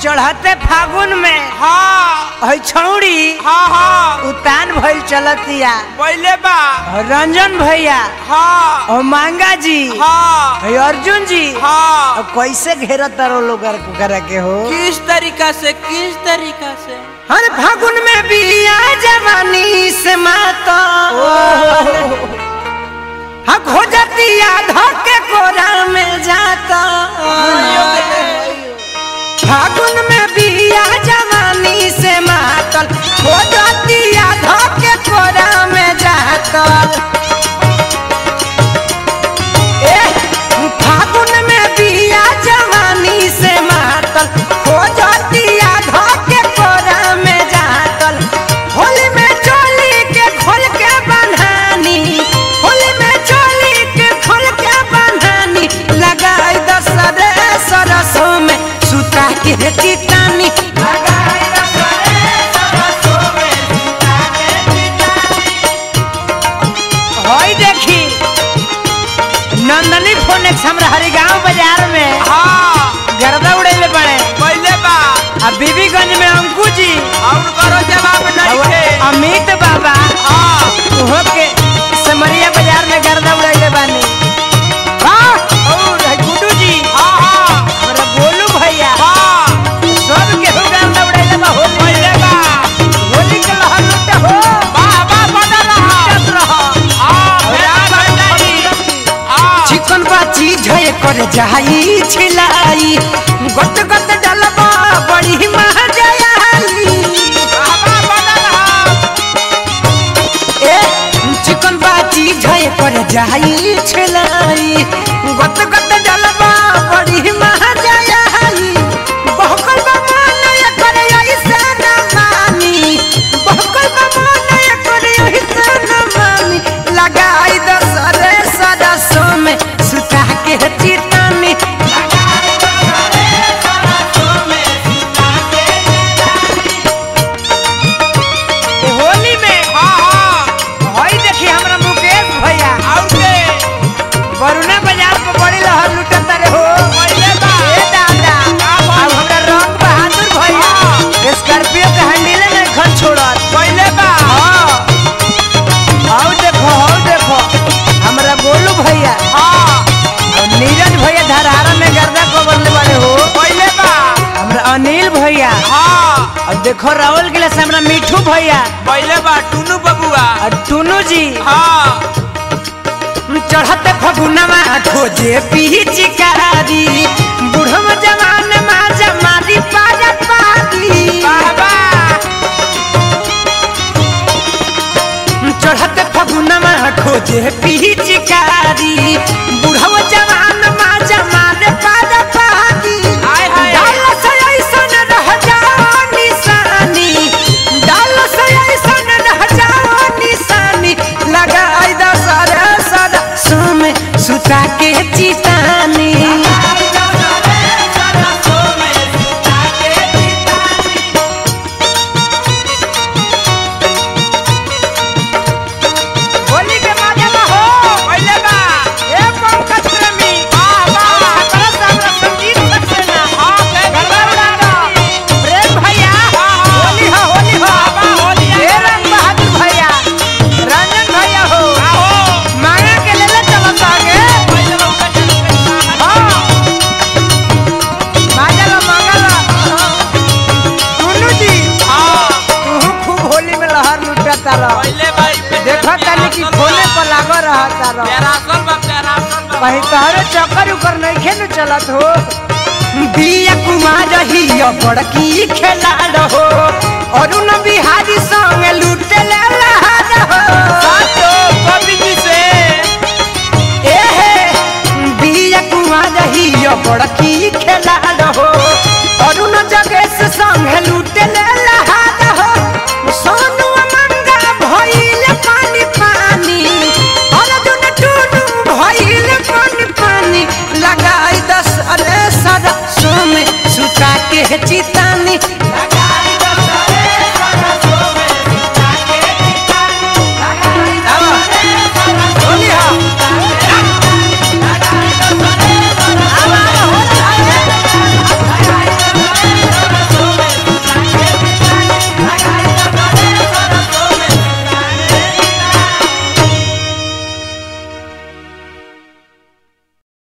चढ़ते फागुन में हाँ है छौड़ी हाँ हाँ उतान भइल चलतिया पहले बा और रंजन भैया हाँ और मांगा जी हाँ है अर्जुन जी हाँ और कैसे घेरा तारो लोग करे के हो किस तरीका से किस तरीका से हर फागुन में बिया जवानी से माता हाँ खोजतिया धके कोरा में जाता फागुन में बिया जवानी से मातल खोजतिया धके कोरा में जाता ए फागुन में बिया जवानी से मातल खोजतिया धके कोरा में जातल होली में चोली के खोल के बन्हानी होली में चोली के खोल के बन्हानी लगाई दस रे सरसों में सुता के चितानी लगाई दस रे सरसों में सुता के चितानी होई देखी नंदनी फोनेक्स हमरा हरिगांव बाजार में हाँ गर्दा उड़ेले पड़े पहले बा आ बीबीगंज में अंकु जी और करो जवाब नहीं और थे अमित बाबा हाँ उहो के समरिया बाजार में गर्दा उड़ेले बानी हाँ और है गुड्डू जी हाँ हाँ हमरा गोलू भैया हाँ सब के हो गर्दा उड़ेले बा होली पहले बा होली के लहर लुटे हो वाह वाह बना रहा लुटत रहो हाँ प्यार भंडारी हाँ चिकन बा चीज है कर जाई छिलाई गट गट डलबा बड़ी महजयाली वाह वाह बना रहा ए चिकन बा चीज है कर जाई छिलाई गट गट डलबा बड़ी महजयाली बहकल बा मन कर ऐसे न मानी बहकल बा मन कर ऐसे न मानी लगाई दस रे सरसों में सुता के चितानी लगाई दस रे सरसों में सुता के चितानी होली में हाँ हाँ हई देखी हमरा मुकेश भैया और के वरुणा बाजार पर बड़ी लहर लुटत रे हो पहले बा ए दादा का अब बात? हमरा रंग बहादुर भैया स्कॉर्पियो के हैंडले में घर छोड़त पहले बा हाँ आओ देखो आओ देखो हमरा गोलू भैया हाँ और नीरज भैया धरारा में गर्दा कबरले वाले हो पहले बा हमरा अनिल भैया हाँ और देखो राहुल के लिए हमरा मिठू भैया पहले बा टुनू बबुआ और टुनू जी हाँ चढ़ते फगुनवा खोजे पिचकारी बुढ़म जवान माँ जमारी पारा पारी वाह वाह चढ़ते फगुनवा खोजे पिचकारी बुढ़म जवान माँ जमारे पारा पारी हाय, हाय। डाल से ऐसन रह जाओ निशानी डाल से ऐसन रह जाओ निशानी लगाई दस रे सरसों में सुता के चितानी होली के माजे में हो पहले बा ए पंकज प्रेमी वाह वाह छपरा से हमरा संगीत सक्सेना हाँ के गरबा उड़ाना प्रेम भैया हाँ, हाँ। होली हो होली हो वाह, होली आ ए गई। रंग बहादुर भैया रंजन भैया हो आओ मांगा के ले ले चलत आगे पहले बा उनका चल के हाँ मांगा लो मांगा लो टुनू जी हाँ तू खूब होली में लहर लुटता रह पहले बा देखो तनी कि खोले पर लागो रहता रह प्यारासल बा प्यारासल बा कहीं तहरे चक्कर उकर नहीं खेल चलत हो बिया कुमार ही बड़की खेला रहो अरुण बिहारी संग लूटे ले लहर हो सातो कवि जी से ए हे बिया कुमार ही बड़की खेला रहो अरुण जगेश संग लूटे ले लहर हो सोनू मंगा भइल पानी पानी अर्जुन टुनू भइल पानी पानी लगाई दस अरे सरसों में सुता के चितानी